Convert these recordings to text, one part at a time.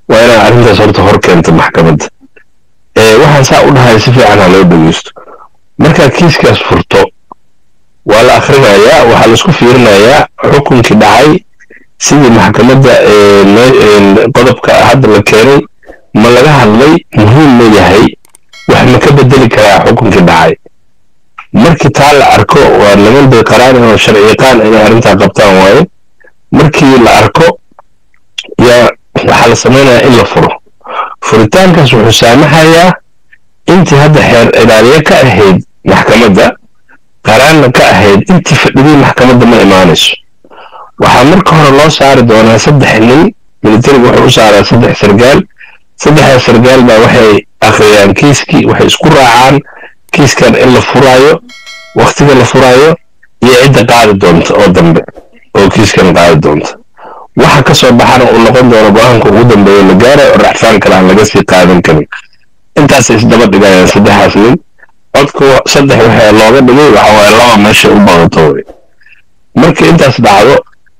waa inaa arrintaas horta hor keento maxkamadda waxaan saa u dhahay si fiican ha loo dhegeysto markaad kiiskaas furto waa la akhrinayaa waxaa laisku fiirinayaa xukunkii dhacay sidii maxkamadda qodobka hadda la keenay ma laga hadlay muhiim ma yahay wax ma ka bedeli karaa xukunkii dhacay markii taa la arko waa niman bay qaraan oo sharciyaqaan inay arrintaa qabtaan waaye markii la arko yaa waxaa la samaynayaa in la furo furitaankaas wuxuu saamaxayaa intii hadda xeer ilaaliye ka ahayd maxkamadda qaraanna ka ahayd intii fadhidii maxkamadda ma imaanayso waxaa marka hore loo saari doonaa saddex nin militariga wuxuu u saaraa saddex sargaal saddexda sargaal baa waxay akhriyaan kiiskii waxay isku raacaan kiiskan in la furaayo waktiga la furaayo iyo cidda qaadi doonta oo dambe oo kiiskan qaadi doonta waxa ka soo baxana uu noqon doono go-aanka ugu dambeeya la gaarayo oo racfaan kale aan laga sii qaadan karin intaasay isdaba dhigayaan saddexaas nin codka saddex waxaa looga dhigay waxa waaye laba meesha u badato wey marka intaas dhacdo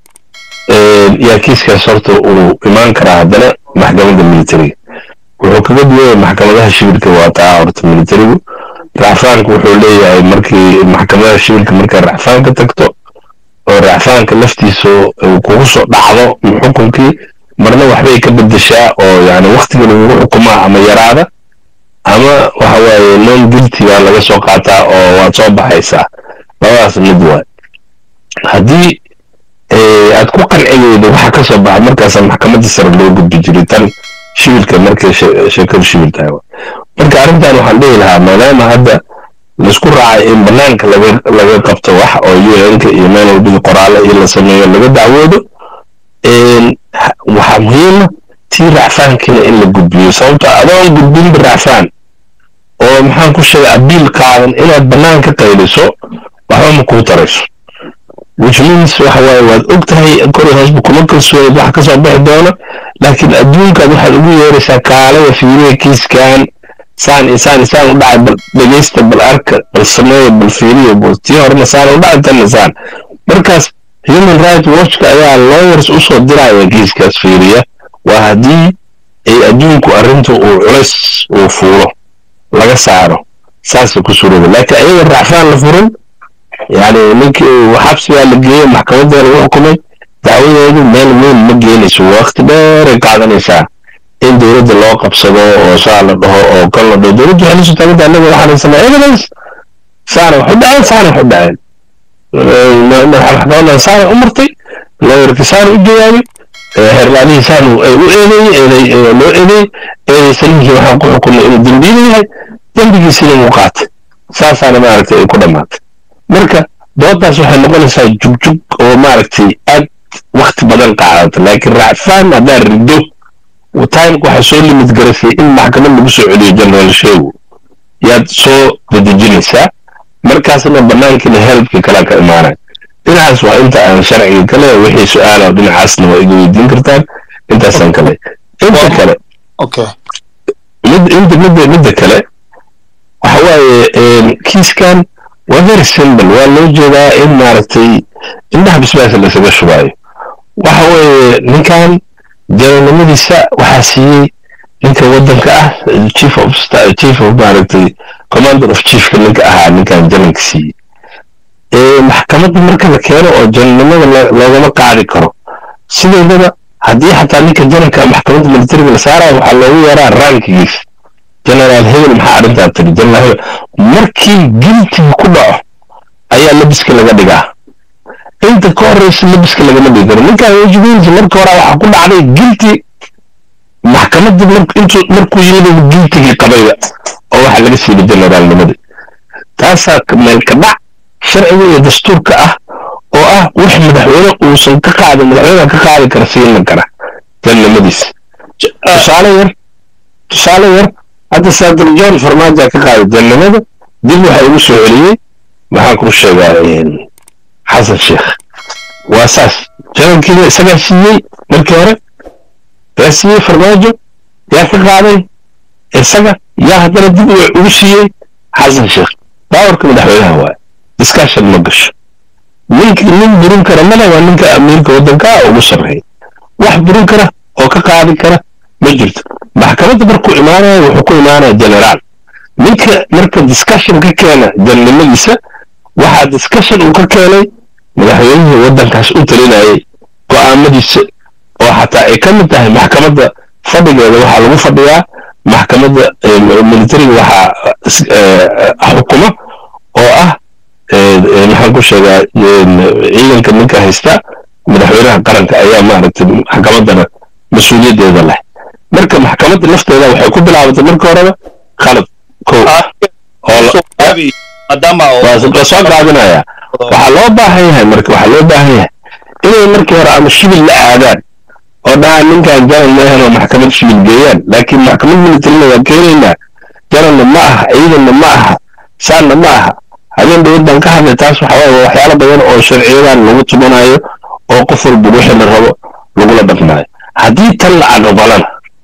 yaa kiiskaas horta uu imaan karaa haddana maxkamadda militariga wuxuu kaga duwaya maxkamadaha shibirka waa taa horta militarigu racfaanka wuxuu leeyahay markii maxkamadaha shibirka markay racfaanka tagto oo racfaanka laftiisa kugu soo dhacdo xukunkii marna waxbay ka bedeshaa oo yani waktiga lagugu xukumaa ama yaraada ama waxa waaye non guilty baa laga soo qaataa oo waad soo baxaysaa labadaas mid waay haddii aad ku qanci weydo waxa ka soo baxa markaasa maxkamadda sare loo gudbi jiray tan shibilka markay sheekadu shibil tahay marka arrintan waxaan dhihi lahaa maadaama hadda laisku raacay in banaanka laga qabto wax oo un-ka iyo meel walbadii qoraale iyo la sameeyo laga dacwoodo waxaa muhiima tii racfaankiina in la gudbiyo sababto adoon gudbinba racfaan oo maxaan ku sheegay abiil qaadan inaad bannaan ka qayliso waxba ma kuu tarayso which means waxa waaye waad og tahay kori hoosba kuma kalsooneed wax ka soo bixi doona laakiin adduunkaad waxaad ugu yeeraysaa kaalada fiiriya kiiskan saan isaan isaan u dhacay bal dhegeysta bal arka bal sameeya bal fiiriya bal tii horena saan u dhacay tanna saan markaas human right watchka ayaa lawyers usoo diraya kiiskaas fiiriya waa haddii ay adduunku arrinta uu culays uu fuulo laga saaro saasay ku surooda laakiin ayaga racfaan la furin yani ninkii xabsigaa la geeyey maxkamadda lagu xukumay dacwadeedu meel weyn ma geenayso waqti dheeray qaadanaysaa in dowladda loo qabsado oo saa la dhaho oo kan la dhaho dowladdu waxay lasoo taaganta annaga waxaan haysanaa evidence saana wax u dhaceen saana wax u dhaceen maxkamaddan saana u martay lawyerka saana u jawaabay xeerlaadihii saanu ay u eedeeyey loo eedeeyey eedeysaninkii waxaan ku xukunay inuu dembiile yahay dembigiisina uu qaatay saasaana maaragtay ay ku dhammaatay marka doodaas waxay noqonaysaa jugjug oo maaragtay aad wakti badan qaadata laakiin racfaan haddaa rido timeka waxaa soo limid garasay in maxkamad lagu soo celiyo general sheegu yaad soo dedejinaysaa markaasna banaankiina helbka kala ka imaanaya dhinacaas waa inta aan sharciga kale wixii su-aala dhinacaasna waa iga weydiin kartaan intaasaan kale inta kale inta midda midda kale waxa waaye kiiskan waa very simple waa loo jeedaa in maaragtay indhaha bisbaasa laysaga shubaayo waxa weeye ninkan jaranimadiisa waxaa siiyey ninka waddanka ah chief of chief of maaragtay commander of chiefka ninka ahaa ninkan jaranka siiyey maxkamadda marka la keeno oo jananimada loogama qaadi karo sideedaba haddii xataa ninka jaranka maxkamadda militariga la saarayo waxaa loogu yeeraa rankigiis generaal hebel maxaa arrintaa tiri generaal hebel markii giltiga ku dhaco ayaa labiska laga dhigaa inta ka horeysa labiska lagama dhigi karo ninkaan wajigiisa marka hore waxaa ku dhacday gilti maxkamadda markuu yimid giltigii qabayba oo waxa laga siiyey generaalnimada taasaa meel ka dhac sharciga iyo dastuurka ah oo ah wax madaxweyne uusan ka qaadin madaxweynaha ka qaadi kara siina kara janimadiisa tusaale yar tusaale yar hadda saadar john farmaajo ka qaaday janimada dib waxa ugu soo celiyey maxaan kuu sheegaa xasan sheekh waa saas janalkiina isagaa siiyey markii hore yaa siiyey farmaajo yaa ka qaaday isaga yaa haddana dib ugu siiyey xasan sheekh baawarka madaxweynaha waaye discussion ma gasho ninki nin burin kara male waa ninka amiirka waddanka ugu sarreeya wax burin kara oo ka qaadi kara ma ma jirto maxkamadda markuu imaanaya wuxuu ku imaanaya generaal ninka marka discussion ka keena janimadiisa waxaa discussion uu ka keenay madaxweynihii waddankaas u talinayay go'aamadiisa oo xataa ay ka mid tahay maxkamadda fadhigeeda waxaa lagu fadhiyaa maxkamadda militariga waxaa xukuma oo ah maxaan ku sheegaa ciidanka ninka haysta madaxweynaha qaranka ayaa maaragtay maxkamaddana mas-uuliyaddeeda leh marka maxkamadda lafteeda waxay ku bilaabatay marka horeba khalad kow waa soo gaabinaya waxaa loo baahan yahay marka waxaa loo baahan yahay inay markii hore ama shibil la aadaan oo dhahaan ninkan janan maahan oo maxkamad shibil geeyaan laakiin maxkamad militarina waa keenaynaa jananna ma aha ciidanna ma aha saanna ma aha habeen dowladdan ka hadlay taas waxa waaye waxyaalo badan oo sharciyadan lagu tumanayo oo qof walba wixii la rabo lagula dhaqmaayo haddii tan la aqbalana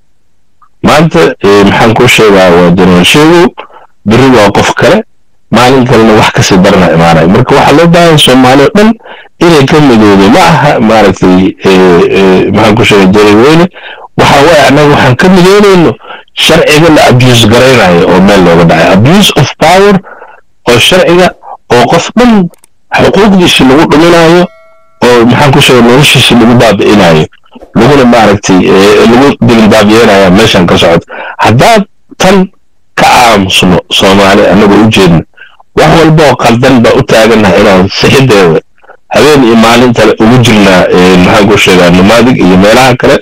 maanta maxaan kuu sheegaa waa janaan sheegow berri waa qof kale maalin kalena wax kasii darana imaanaya marka waxaa loo baahan soomaali o dhan inay ka midoodo ma aha maaragtay maxaan ku sheegay jaray weyne waxa waaye annaga waxaan ka midoonayno sharciga la abuse garaynayo oo meel looga dhacay abuse of power oo sharciga oo qof dhan xuquuqdiisi lagu dhuminayo oo maxaan ku sheegay noloshiisi lagu baabi'inayo laguna maaragtay lagu dilindaabiyeynaya meeshan ka socota haddaad tan ka aamusno soomaali annagoo u jeedno wax walba oo qaldan baa u taagannaha inaan sixideeda habeen iyo maalintale ugu jirnaa maxaan ku sheegaa nomaadig iyo meelaha kale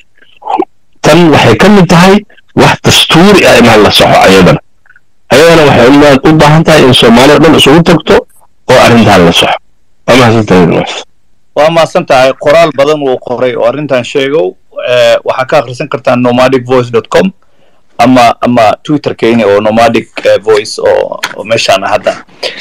tan waxay ka mid tahay wax dastuuri ah inaan la soxo ayadana ayadana waxay u baahan tahay in soomaali o dhan isugu tagto oo arrintan la soxo waa mahadsantahay waa mahadsan tahay qoraal badan uu qoray oo arrintan sheegow waxaa ka akhrisan kartaa nomadic voice dot com ama ama twitter kenya oo nomadic voice oo meeshaan hadda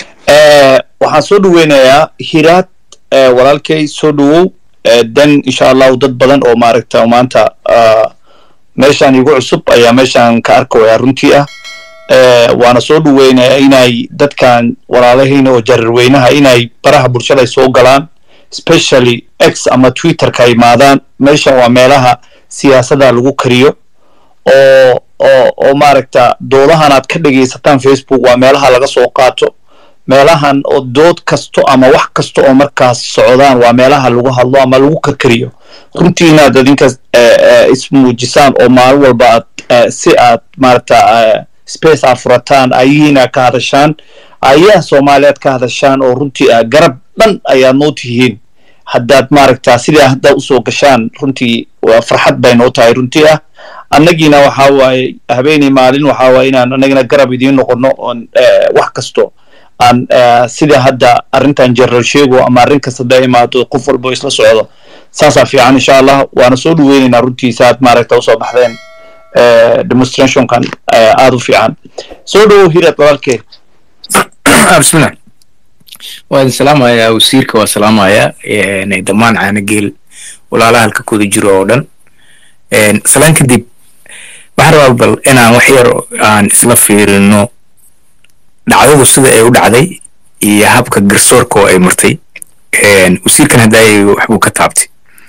waxaan soo dhaweynayaa hiraad walaalkay soo dhawow dan insha allahu dad badan oo maaragta maanta meeshaan igu cusub ayaa meeshaan ka arkaya runtii ah waana soo dhaweynayaa inay dadkan walaalahayna oo jarirweynaha inay baraha bulshada ay soo galaan specially x ama twitterka imaadaan meeshan waa meelaha siyaasadda lagu kariyo oo oo oo maaragta doodahan aad ka dhegaysataan facebook waa meelaha laga soo qaato meelahan oo dood kasto ama wax kasta oo markaas socdaan waa meelaha lagu hadlo ama lagu karkariyo runtii inaad adinka ismuujisaan oo maalin walba aad si aad maaragta space aad furataan ayihiina ka hadashaan ayaha soomaaliyaad ka hadashaan oo runtii ah garab dhan ayaad noo tihiin haddaad maaragta sidaa haddaa usoo gashaan runtii farxad bay noo tahay runtii ah annagiina waxaa waaye habeenii maalin waxaa waaye inaan annagina garab idiin noqono oon wax kasto aan sida hadda arrintan general sheego ama arrin kasta da imaado qof walba isla socdo saasaa fiican insha allah waana soo dhaweynaynaa runtii saad maaragta usoo baxdeen demonstrationkan aada u fiican soo dhawow hirad walaalkee bismillah waa idin salaamayaa wasiirka waa salaamayaa dhammaan caanageel walaalaha halka kuda jiro oo dhan salaan kadib waxaan rabaa bal inaan wax yar aan isla fiirino dhacdadu sida ay u dhacday iyo habka garsoorka oo ay martay wasiirkan haddaayay waxbuu ka taabtay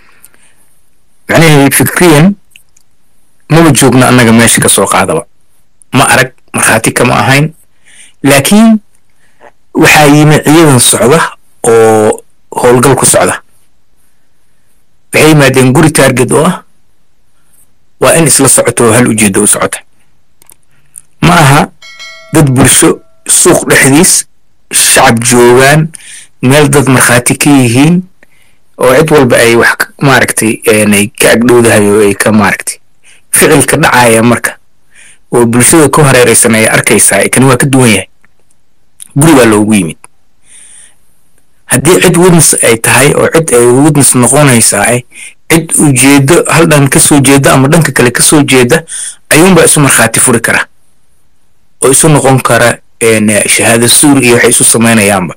macnaheedu fikriyan maba joogno annaga meesha ka soo qaadaba ma arag markhaati kama ahayn laakiin waxaa yimi ciidan socda oo howlgal ku socda waxay yimaadeen guri taarget oo ah waa in isla socoto oo hal ujeeddo u socota ma aha dad bulsho suuq dhexdiis shacab joogaan meel dad markhaati ka yihiin oo cid walba ay wax maaragtay ay ka agdhowdahay oo ay ka maaragtay ficilka dhacaya marka oo bulshada ku hareeraysan ay arkaysaa kani waa ka duwan yahay guri baa loogu yimid haddii cid witness ay tahay oo cid ay witness noqonaysaa cid ujeedo hal dhan kasoo jeeda ama dhanka kale kasoo jeeda ayuunbaa isu markhaati furi kara oo isu noqon kara shahaado suur iyo waxay isu samaynayaanba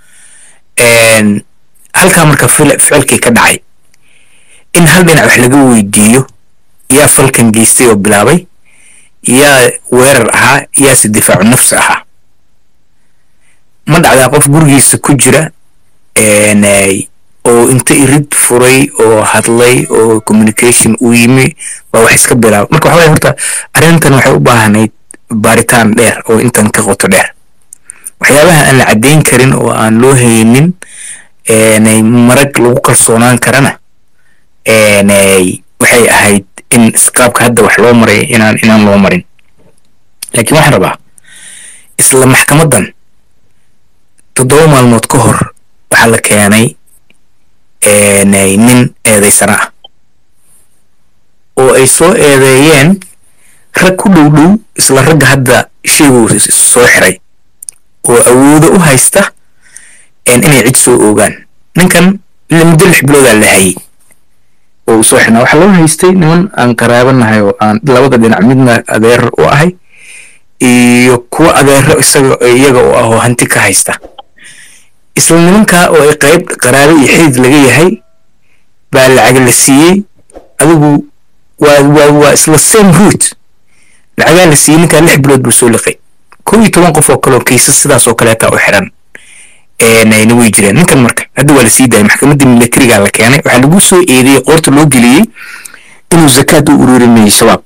halkaa marka ficilkii ka dhacay in hal dhinac wax laga weydiiyo yaa falkan geystay oo bilaabay yaa weerar ahaa yaase difaacu nafsi ahaa ma dhacdaa qof gurigiisa ku jira oo inta irid furay oo hadlay oo communication u yimi baa wax iska bilaaba marka waxa waye horta arrintan waxay u baahnayd baaritaan dheer oo intan ka qoto dheer waxyaabaha aan la caddayn karin oo aan loo haynin eenay marag lagu kalsoonaan karana eenay waxay ahayd in qaabka hadda wax loo maray inaan inaan loo marin laakiin waxaan rabaa isla maxkamadan toddoba maalmood ka hor waxaa la keenay eenay nin eedaysana ah oo ay soo eedeeyeen rag ku dhow dhow isla ragga hadda sheeguu soo xiray oo awoodo u haysta inay cid soo oogaan ninkan muddo lix biloodaa la hayay oo uu soo xirnaa waxaa loo haystay niman aan qaraabanahay oo aan labada dhinac midna adeer u ahay iyo kuwa adeero isaga iyaga oo ah oo hanti ka haysta isla nimankaa oo ay qayb qaraabo iyo xidid laga yahay baa lacag la siiyey adigu waa waa waa isla same root lacagaa la siiyey ninkaa lix bilood buu soo liqay kow iyo toban qof oo kaleoo kiisas sidaas oo kaleeta u xiran nayna way jireen ninkan marka hadda waa la sii daayay maxkamaddii militariga la keenay waxaa lagu soo eedeeyey qoorta loo geliyey inuu zakaad u ururinayay shabaab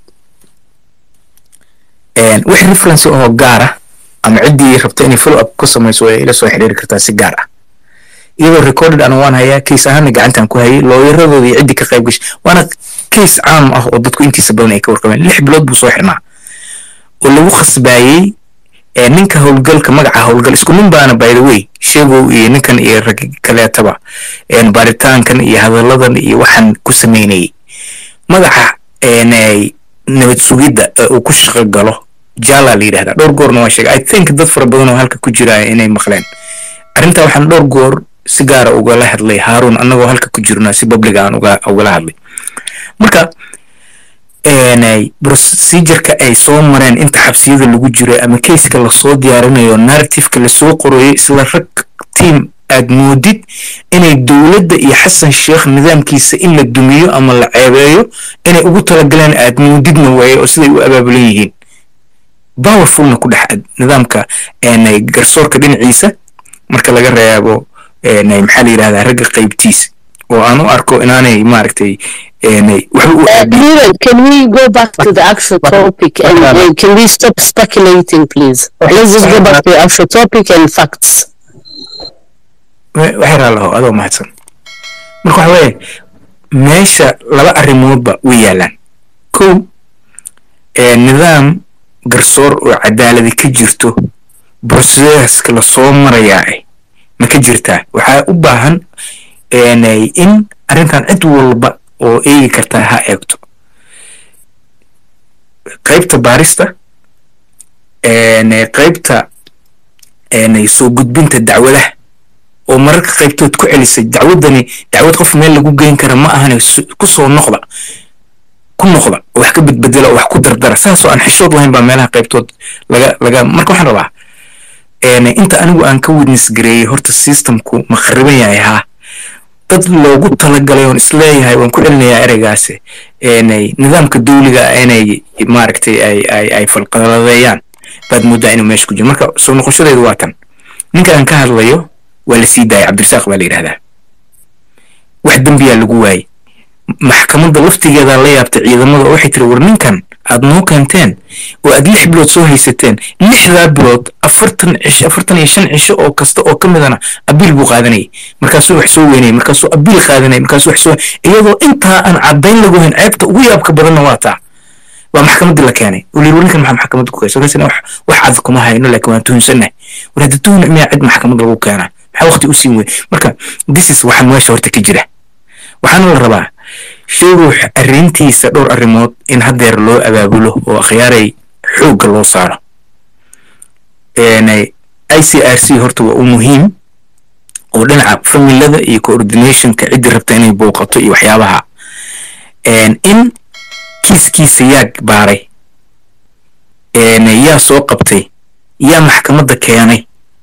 wix reference oo gaar ah ama ciddii rabta inay follow up ku samayso way ila soo xiriiri kartaa si gaar ah iyadoo recorded ana waan hayaa case ahaana gacantan ku hayay looyaradooda iyo ciddii ka qayb gashay waana case caam ah oo dadku intiisa badan ay ka warqabeen lix bilood buu soo xirnaa oo lagu khasbaayey ninka howlgalka magaca howlgal isku nin baana by the way sheegow iyo ninkan iyo rag kaleetaba baaritaankan iyo hadalladan iyo waxaan ku sameynayay magaca nabad sugidda ee uu ku shaqo galo jala la yidhahdaa dhowr goorna waa sheegay i think dad fara badan oo halka ku jira inay maqleen arrintaa waxaan dhowr goor si gaara ugala hadlay haarun annagoo halka ku jirna si publiga aan ugala hadlay marka procedureka ay soo mareen inta xabsiyada lagu jiro ama keiska lasoo diyaarinayo narrativeka lasoo qorayo isla rag tiam aad moodid inay dowladda iyo xasan sheekh nidaamkiisa in la dumiyo ama la ceebeeyo inay ugu talagaleen aad moodidna waaye oo siday u abaabulan yihiin powerfulna ku dhex nidaamka garsoorka dhinaciisa marka laga reebo maxaa la yidhahdaa ragga qaybtiisa oo aan u arko inaanay maaragtay Leland, can we go back to the actual topic and uh, can we stop speculating, please? Let's just go back to the actual topic and facts. waxay raalaho adoo mahadsan marka waxa weeye meesha laba arrimoodba way yaalaan kow nidaam garsoor oo cadaaladi ka jirto broseska lasoo marayaa eh ma ka jirtaa waxaa u baahan in arrintan cid walba oo eegi kartaa ha eegto qaybta baarista qaybta soo gudbinta dacwadaha oo mararka qaybtood ku celisay dacwadani dacwad qof meel lagu geyn kara ma ahane ku soo noqda ku noqda oo wax ka bedbedela oo wax ku dardara saasoo aan xishood lahayn baa meelaha qaybtood laga laga marka waxaan rabaa inta anigu aan ka witness gareeyey horta systemku ma khariban yahay haa dad loogu talagalay oon isleeyahay waan ku celinayaa ereygaasi nidaamka dawliga inay maaragtay ay ay ay falqaladeeyaan baad moodaa inuu meesha ku jiro marka soo noqoshadeedu waa tan ninka aan ka hadlayo waa la sii daayay cabdirasaaq baa la yidhahdaa wax dembiyaa lagu waayey maxkamadda laftigeeda la yaabtay ciidamada oo waxay tiri war ninkan aad noo keenteen oo aad lix bilood soo haysateen lixdaa bilood afartan cisho afartan iyo shan cisho oo kasta oo ka midana abiil buu qaadanayay markaasuu wax soo weynayay markaasuu abiil qaadanayay markaasuu wax soo iyadoo intaa aan caddayn lagu hayn ceebta ugu yaabka badanna waa taa waa maxkamaddii la keenay oo liir ninkan maxaa maxkamadda ku keenay markaasina wax wax cad kuma hayno laakiin waan tuhunsannahay war hadda tuhun miyaa cid maxkamad lagu keenaa maxaa waqti u siin wey marka this is waxaa meesha horta ka jira waxaana la rabaa shay ruux arrintiisa dhowr arrimood in haddeer loo abaabulo oo akhyaaray xoogga loo saaro i c r c horta waa u muhiim oo dhinaca familada iyo coordinationka ciddii rabta inay booqato iyo waxyaabaha in kiiskiisa yaa baaray yaa soo qabtay yaa maxkamadda keenay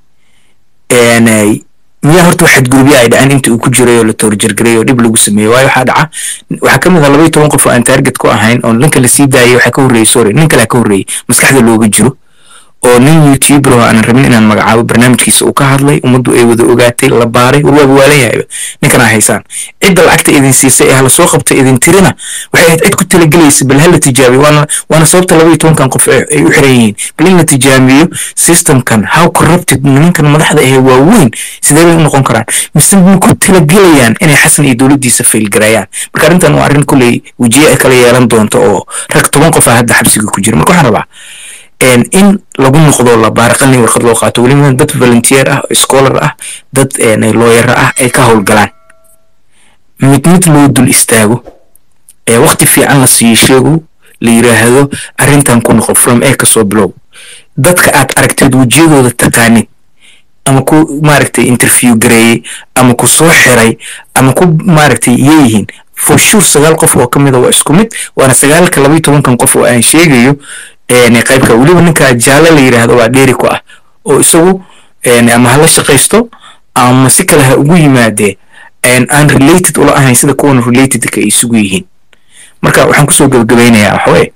miyaa horta waxaad gurubya ay dhaceen inta uu ku jiray oo la toorjargaray oo dhib lagu sameeyey waayo waxaa dhaca waxaa ka mid ah labaiyo toban qof oo aan taarget ku ahayn oo ninka la sii daayay waxaa ka horreeyey sorry nin kalea ka horreeyey maskaxda looga jiro oo nin youtuber oo aanan rabin inaan magacaabo barnaamijkiisa uu ka hadlay ummaddu ay wada ogaatay la baaray warwaaba waalan yahayba ninkan aa haysaan cidda lacagta idin siisay ee hala soo qabta idin tirina waxay ahayd cid ku talagelaysa bal hala tijaabiyo waana waana sababta laba iyo tobankan qof ay ay u xiran yihiin bal in la tijaabiyo systemkan how corrupted nimankan madaxda ahee waaweyn sidee bay u noqon karaan mise ma ku talagelayaan inay xasan iyo dowladdiisa faylgarayaan marka arrintan waa arrin kulley wejiye ay kala yeelan doonto oo rag toban qof ah hadda xabsiga ku jira marka waxaan rabaa een, in lagu noqdo la baaraqalin warqad loo qaato weliba dad volunteer ah scholar ah dad looyara ah ay ka howlgalaan mid mid loo dul istaago ee waqti fiican la siiyo sheego la yiraahdo arrintan ku noqo from a kasoo bilow dadka aad aragteed wejiyadooda taqaanid ama ku maaragtay interview gareeyey ama ku soo xiray ama ku maaragtay yeeyihiin for sure sagaal qof oo ka mid a waa isku mid waana sagaalka laba iyo tobankan qof oo aan sheegayo een, qaybka weliba ninka jaalle la yiraahdo waa dheeri ku ah oo isagu een, ama hala shaqaysto ama si kale ha ugu yimaadee een, aan related ula ahayn sida kuwan relatedka ay isugu yihiin marka waxaan kusoo gabagabaynayaa waxaweye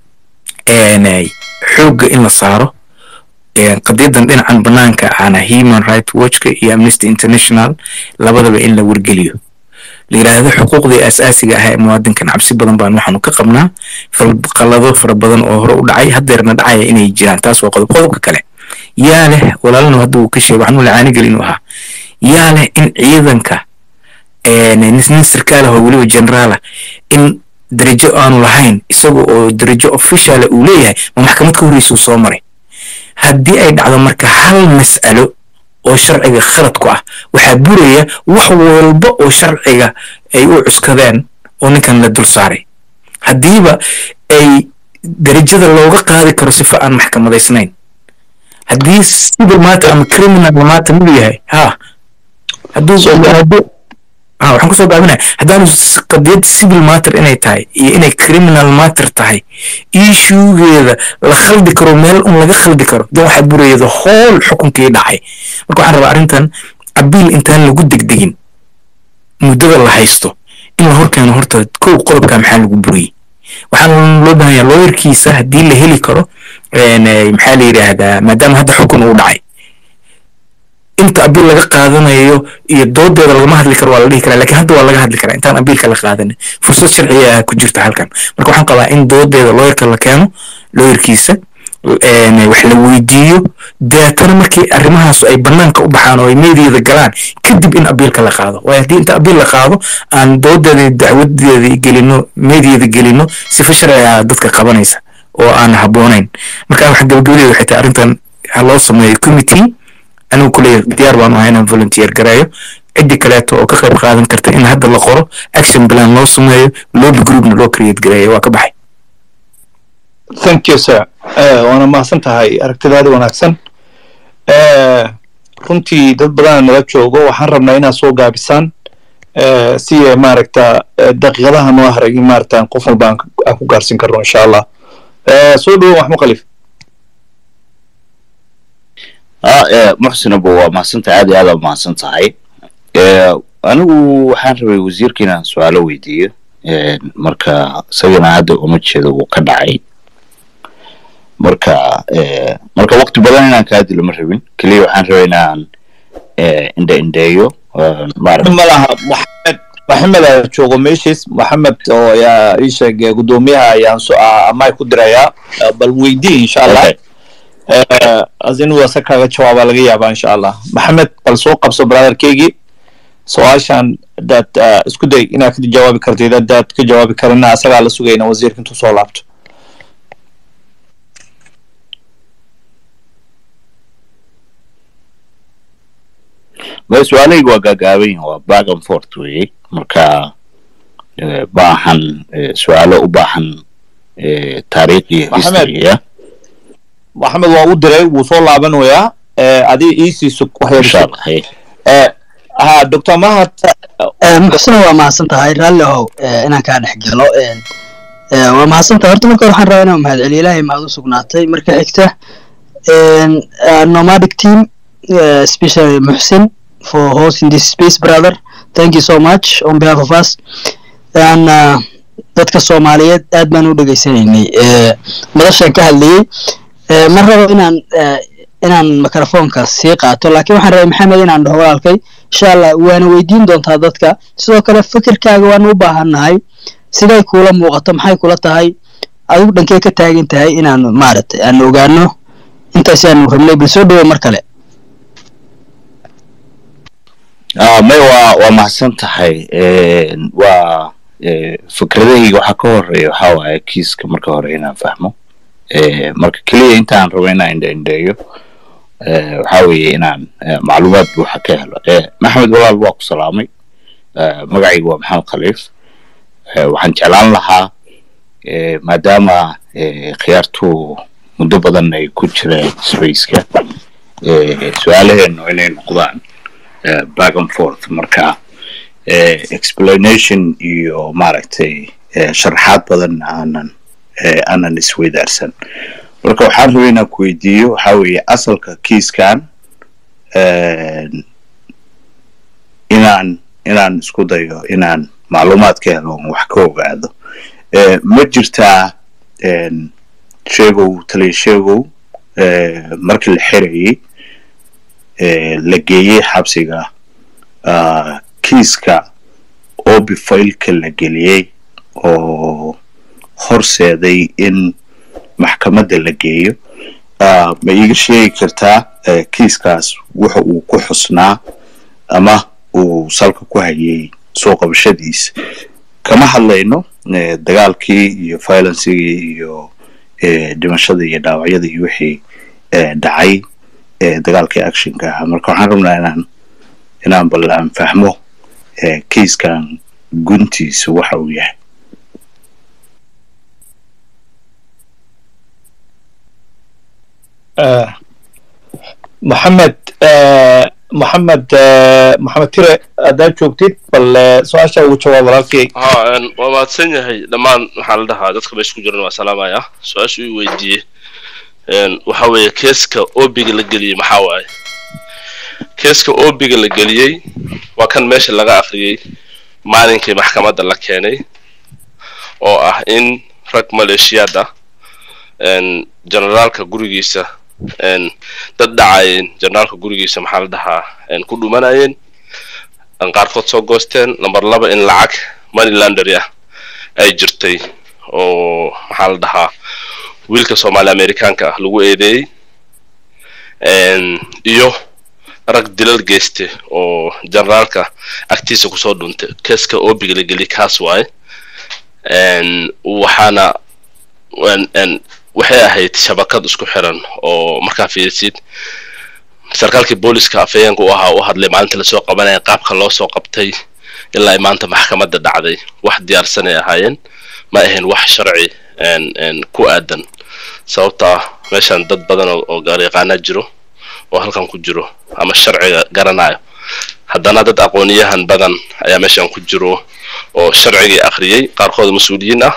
een, xoogga in la saaro een, qadiyadan dhinacan banaanka ana human right watchka iyo amnesty international labadaba in la wargeliyo la yiraahdo xuquuqdii asaasiga ah ee muwaadinkan cabsi badan baan waxaanu ka qabnaa fal- qalado fara badan oo hore u dhacay haddeerna dhacaya inay jiraan taas waa qodob qodobka kale yaa leh walaalna hadda uu ka sheegay waxaan u lacaanigel inuu ahaa yaa leh in ciidanka een, nin nin sarkaal ah oo weliba generaal ah in darajo aanu lahayn isaga oo darajo officiala uu leeyahay ma maxkamad ka horreysa uu soo maray haddii ay dhacdo marka hal mas'alo oo sharciga khalad ku ah waxaa buraya wax walba oo sharciga ay u cuskadeen oo ninkan la dul saaray haddiiba ay darajada looga qaadi karo sifa aan maxkamadaysnayn haddii civil matter ama criminal matter muu yahay ha hadduu hadduu ha waxaan kusoo gaabinaya haddaanu s- qadiyad civil matter inay tahay iyo inay criminal matter tahay issuegeeda la khaldi karo meel un laga khaldi karo dan waxaa buraya the whole xukunkii dhacay marka waxaan rabaa arrintan abiil intaan lagu degdegin muddada la haysto in la horkeeno horta kow qodobka maxaa lagu buriyey waxaan loo baahan yahay looyarkiisa haddii la heli karo een, eh, maxaa la yidhaahdaa maadaama hadda xukun uu dhacay inta abiil laga qaadanayo iyo doodeeda lagama hadli karo waa la dhihi karaa laakiin hadda waa laga hadli karaa intaan abiilka la qaadanin fursad sharciya ah ku jirta halkan marka waxaan qabaa in doodeeda looyarka la keeno looyarkiisa een, wax la weydiiyo deetana markii arrimahaas ay banaanka u baxaan oo ay meediyeeda galaan kadib in abiilka la qaado waayo haddii inta abiil la qaado aan doodeeda iyo dacwadeeda gelino meediyeeda gelino sifa sharci ah dadka qabanaysa oo aan habboonayn marka waxa gabagabadeeda waxay tahay arrintan ha loo sameeyo committee anigu kuley diyaar baan ahay inaan volunteer gareeyo ciddi kaleeto oo ka qayb qaadan karta in hadda la qoro action plan loo sameeyo lobby groupna loo create gareeyo waa ka baxay thank you sir Eh, waana mahadsan tahay aragtidaada wanaagsan Eh, runtii dad badana nala joogo waxaan rabnaa inaad soo gaabisaan eh, si ay maaragta eh, daqiiqadaha noo haray in maaragta qof walba aan ku- aan ku gaarsiin karno insha allah Eh, soo dhawo maxmud khaliif ها إيه، محسن ابو mahadsan tahay aad iyo aad aa mahadsan tahay Eh, anigu waxaan rabay wasiirka inaan su-aalo weydiiyo Eh, marka isagana hadda uma jeedo wuu ka dhacay marka eh, marka waqti badan inaan kaa dilo ma rabin keliya waxaan rabay inaan eh, indhe indheeyo eh, maaragta ma laha maxamed maxamed ayaa joogo meeshiis maxamed oo ayaa ii sheeg eh, guddoomiyaha ayaan so amay ku dirayaa Eh, bal weydii insha allah Okay. Eh, as inuu asa kaaga jawaabaa laga yaabaa insha allah maxamed bal soo qabso brotherkeygii su-aashan hadaad eh, isku day inaad ka jawaabi kartid hadaad ka jawaabi karina asagaa la sugayna wasiirka intuu soo laabto ma su-aalahaygu waa gaagaaban yihin waa back and forth weeye marka eh, baahan eh, su-aalo u baahan eh, taariikh iyo Maxamed. history ya maxamed waa u diray wuu soo laabanayaa eh, adii iisiiso insha waxyar allah hey. eh, ha doctor mahad muxsina waa mahadsan tahay raalli ahow eh, inaan kaa dhex galo een, eh, waa mahadsan tahay horta marka hore waxaan rabaa inaan mahadceliyo ilaahay mahad u sugnaatay marka xigta een, uh, nomadic team uh, especially muxsin for hosting this space brother thank you so much on behalf of us and uh, dadka soomaaliyeed aad baan u dhegaysanaynay eh, madashaan ka hadlayey Eh, ma rabo inaan eh, inaan mikrofoonka sii qaato laakiin waxaan rabay maxamed inaan dhaho walaalkay insha allah waana weydiin doontaa dadka sidoo kale fikirkaaga waan u baahannahay siday kuula muuqato maxay kula tahay adigu dhankee ka taagan tahay inaanu maaragtay aan ogaano intaas aanu rabnay bal soo dhawo mar kale Ah, may waa waa mahadsan tahay Een, waa eh, fikradahayga waxaa ka horeeya waxaa waaye kiiska marka hore inaan fahmo Eh, marka keliya intaan rabo inaan indha-indheeyo eh, waxaa weeye inaan eh, macluumaad buuxa ka helo Eh, maxamed walaal waa ku salaamay Eh, magacayga waa maxamed khaliif Eh, waxaan jeclaan lahaa eh, maadaama eh, khiyaartu muddo badan ay ku jireen spaceka eh, su-aalaheenu inay noqdaan eh, back and forth marka eh, explanation iyo maaragtay eh, sharaxaad badan aanan eh, aanan isweydaarsan marka waxaan rabay inaan ku weydiiyo waxaa weeye asalka kiiskan een, inaan inaan isku dayo inaan macluumaad ka helo oon wax ka ogaado Eh, ma jirtaa een, sheegow taliya sheegow eh, markii la xirayay eh, la geeyey xabsiga ah, kiiska obi failka la geliyey oo horseeday in maxkamadda la geeyo Ah, ma iiga sheegi kartaa eh, kiiskaas wuxa uu ku xusnaa ama uu salka ku hayay soo qabashadiisa kama hadlayno eh, dagaalkii iyo violencigii iyo eh, dhimashada iyo dhaawacyada iyo wixii eh, dhacay eh, dagaalkii actionka ahaa marka waxaan rabnaa inaan inaan bal aan fahmo eh, kiiskan guntiisa waxa uu yahay آه، محمد آه، محمد آه، محمد تيري haddaad joogtid bal eh, su-aasha ugu jawaab walaalkay ها ان waa mahadsan yahay dhammaan waxaa la dhahaa dadka meesha ku jiran waa salaamaya su-aasha uu weydiiyey een, waxa weeye keeska obiga la geliyey maxaa waaye keeska obiga la geliyey waa kan meesha laga akhriyey maalinkii maxkamadda la keenay oo ah in rag maleeshiyaad ah een, generaalka gurigiisa een, dad dhacayeen generaalka gurigiisa maxaa la dhahaa een, ku dhumanayeen aan qaarkood soo goosteen number laba in lacag money laundry ah ay jirtay oo maxaa la dhahaa wiilka soomaali amerikaanka ah lagu eedeeyey Een, iyo rag dilal geyste oo generaalka agtiisa kusoo dhuntay keeska obiga la geliyay kaas waaye Een, waxaana een- een, waxay ahayd shabakad isku xiran oo markaa fiirisid sarkaalkii booliska afhayeenka u ahaa u hadlay maalinta lasoo qabanaya qaabka loo soo qabtay ilaa ay maanta maxkamadda dhacday wax diyaarsan ay ahaayeen ma ahayn wax sharci een- een ku aadan sababtaa meeshan dad badan oo oo garyaqaana jiro oo halkan ku jiro ama sharciga garanayo haddana dad aqooniyahan badan ayaa meeshan ku jiro oo sharcigii akhriyey qaarkood mas-uuliyiin ah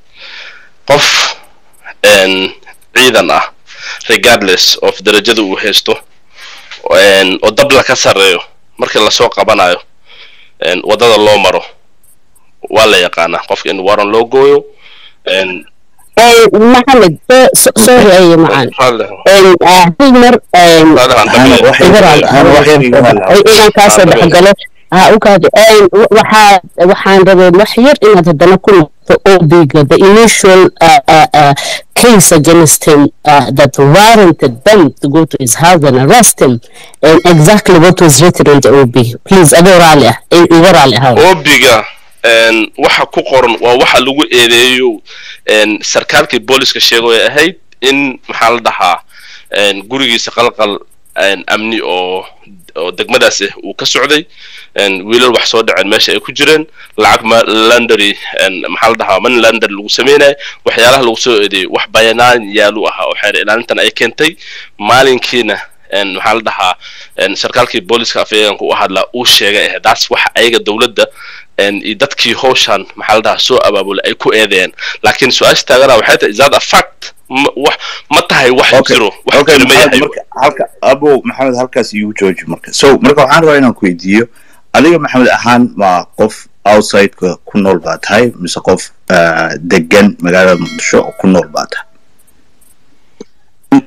qof een, ciidan ah regardless of darajada uu haysto een, oo dabla ka sarreeyo markii lasoo qabanayo een, waddada loo maro waa la yaqaanaa qofka in waran loo gooyo een, Eh, Mohammed, so- so- sorry أي معان raalli هل مر raalli aan Ana dhameeyo. wax yar- ana wax yar iga hadla. inaan kaasoo dhexgalo ha u kaadi waxaa waxaan rabay wax yar inaad haddana ku noqoto obiga the initial uh, uh, uh, case against him uh, that warranted them to go to his house and arrest him and exactly what was written in the OB please adoo raali ah iga raali ahaa obiga een, waxa ku qoran waa waxa lagu eedeeyo een, sarkaalkii booliska sheego ay ahayd in maxaa la dhahaa een, gurigiisa qalqal een, amni oo oo degmadaas ah uu ka socday een, wiilal wax soo dhaceen meesha ay ku jireen lacag ma landary een, maxaa la dhahaa money landary lagu sameynayo waxyaalaha lagu soo eedeeyo wax bayanaan yaalu ahaa oo xeer ilaalintan ay keentay maalinkiina een, maxaa la dhahaa een, sarkaalkii booliska afhayeenka u hadlaa uu sheegay eh daas wax ayaga dowladda een, iyo dadkii howshan maxaa la dhahaa soo abaabulay ay ku eedeeyeen laakiin su-aasha taagana waxay tahay is that a fact ma wax ma tahay wax Okay. jiro wax Okay, jiro ma Maxamed, yahay marka halka abo maxamed halkaas iigu jooji marka so marka waxaan rabaa inaan ku weydiiyo adiga maxamed ahaan ma qof outsideka ku nool baa tahay mise qof ah, degan magaalada muqdisho oo ku nool baa tahay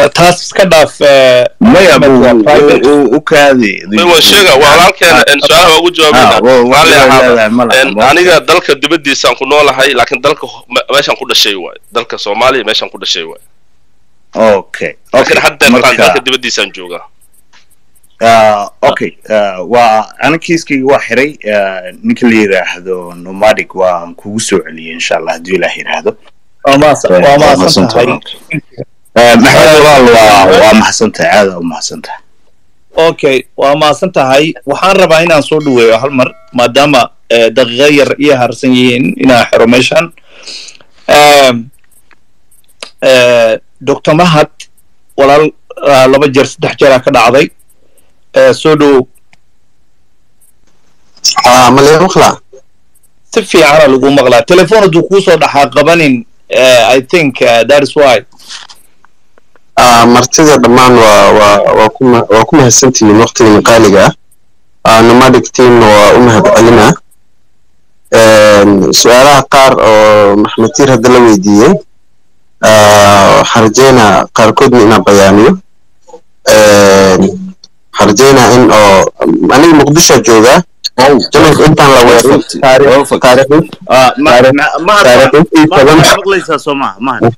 taas iska dhaaf eh, maya Maxamed waa private. u kaadi may waan sheega waa walaalkeena en su-aalaha waa ugu jawaabayna Ah, wa- wa- raalli wa- ahaada leedahay, ma laha, En, ma- aniga dalka dibaddiisaan ku noolahay laakiin dalka ho- me- meeshaan ku dhashay waaye dalka soomaaliya meeshaan ku dhashay waaye okay laakiin hadda marka- markaan dalka dibaddiisaan joogaa Ah, okay ah, waa ana kiiskayga waa xiray ah, ninka la yidhaahdo nomadic waan kugu soo celiyay insha allah haddii ilaah yidhaahdo waa mahadsan- waa mahadsan tahay Ah, maxamed walaal waa waa mahadsantahay aada u mahadsantahay okay waa mahadsan tahay waxaan rabaa inaan soo dhaweeyo hal mar maadaama eh, daqiiqo yar iyo harsan yihiin inaan xiro meeshan Em, eh, dr mahad walaal ah, laba jeer saddex jeeraa ka dhacday Eh, soo dhowow aa malay maqlaa si fiicana lagu maqlaa telefoon hadduu kuusoo dhaxaa qabanin eh, i think uh, that is why aa martida dhammaan waa waa waa ku ma- waa ku mahadsantihiin waqtigan qaaliga ah aa nomadic teamna waa u mahadcelinaa Een, su-aalaha qaar oo maxmed tiir hadda la weydiiyey aa, waxaan rajeynaa qaarkoodna inaan bayaaniyo Een, waxaan rajeynaa in oo aniga muqdishoa joogaa janalka intaan la weerin taariikh taariikh Ah, ma- ma- mahad taariikh intii mahad badan waxaad maqlaysaa soo maha mahad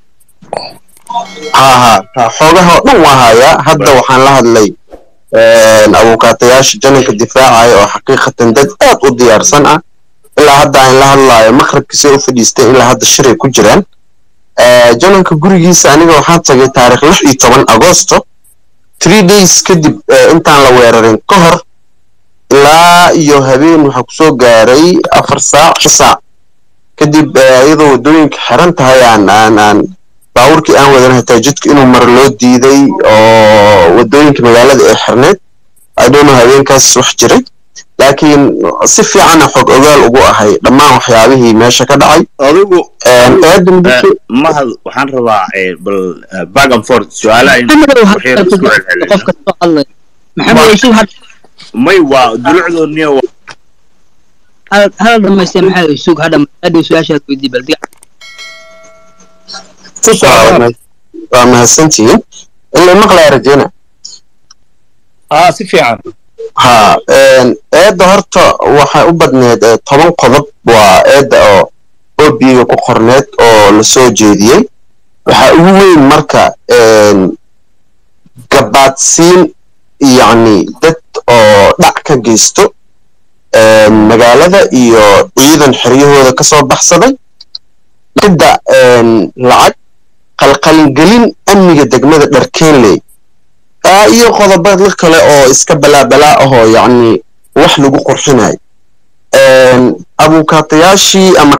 haa haa haa, xoogaha oo dhan waa hayaa hadda waxaan la hadlay een, abuukaatayaasha janalka difaacaya oo xaqiiqatan dad aad u diyaarsan ah ilaa hadda aan la hadlaayo maqribkisay u fadhiistay ilaa hadda shiray ku jiraan Eh, janalka gurigiisa aniga waxaan tagay taariikh lix iyo toban agosto three days kadib eh, intaan la weerarin ka hor ilaa iyo habeen waxaa kusoo gaaray afar saac shan saac kadib eh, iyadoo waddooyinka xiran tahay aan aan aan baabuurkii aan wadan hataa jidka inuu maro loo diiday oo waddooyinka magaalada ay xirneed i don't know habeenkaas wax jiray laakiin si fiicana xog ogaal ugu ahay dhammaan waxyaabihii meesha ka dhacay adigu Een, eedda eh, muqdisho mahad waxaan rabaa eh, bal eh, back and forth su-aalaha in maxamed ow waxyar hadda isku celcelino. qofka soo hadlay maxamed ow sug had may waa dulucdoodniya waa hal hal dhamaystay maxamed ow sug hadha hadhow su-aashaad weydii bal diga waa ma- waa mahadsantihiin ila maqlaya rajeyna ah si fiican ha een, eedda horta waxay u badneed eh, toban qodob waa eedda oo obiga ku qorneed oo la soo jeediyey waxaa ugu weyn marka een, gabaadsiin yacni dad oo dhac ka geysto een, magaalada iyo ciidan xeryahooda ka soo baxsaday midda een, lacag qalqalingelin amniga degmada dharkeenley Ah, iyo qodobada kale oo iska balaabalaa ahoo yacni wax lagu qurxinayo Een, abuukaatayaashii ama